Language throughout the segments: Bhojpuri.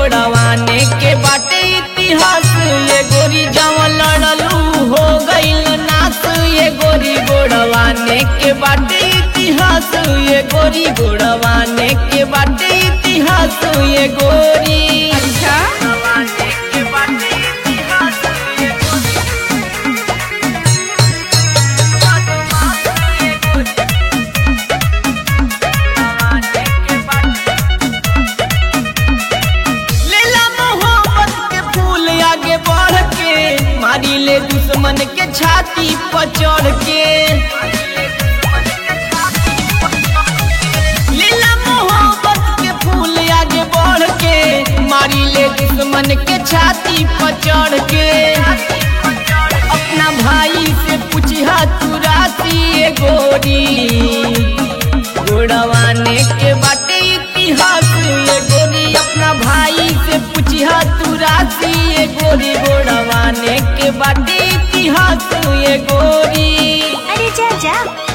गोड़वाने के बाटे इतिहास ये गोरी जवन लड़लू हो गईल नास ये गोरी गोड़वाने के बाटे इतिहास ये गोरी गोड़वाने के बाटे इतिहास ये गोरी अच्छा गोड़वाने के बाटे इतिहास ये गोरी लेला मोहब्बत के फूल आगे बढ़ के मारी ले दुश्मन के छाती पर चढ़ के लेला मोहब्बत के फूल आगे बढ़ के मारी ले दुश्मन के छाती पर चढ़ के अपना भाई से पूछा तू राशि ये गोरी गोड़वाने के बाटे इतिहास ये गोरी अपना भाई से पूछा तू राशि ये गोरी गोड़वाने के बाटे इतिहास ये गोरी अरे जा जा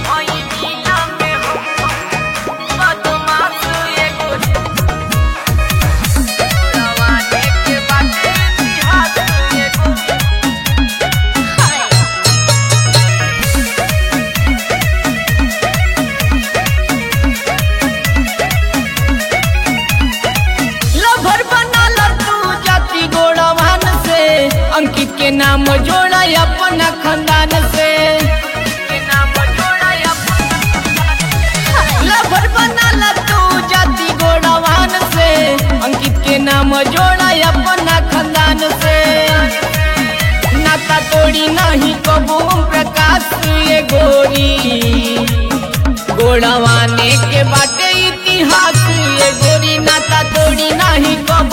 लभर बनाल तू जाति गोड़वान से अंकित के नाम जोड़ा अपना खानदान से लभर बनाल तू जाति गोड़वान से अंकित के नाम जोड़ा अपना खानदान से नाता तोड़ी नहीं कबू प्रकाश ये गोरी गोड़वाने के बाटे इतिहास ये गोरी नाता तोड़ी नहीं कब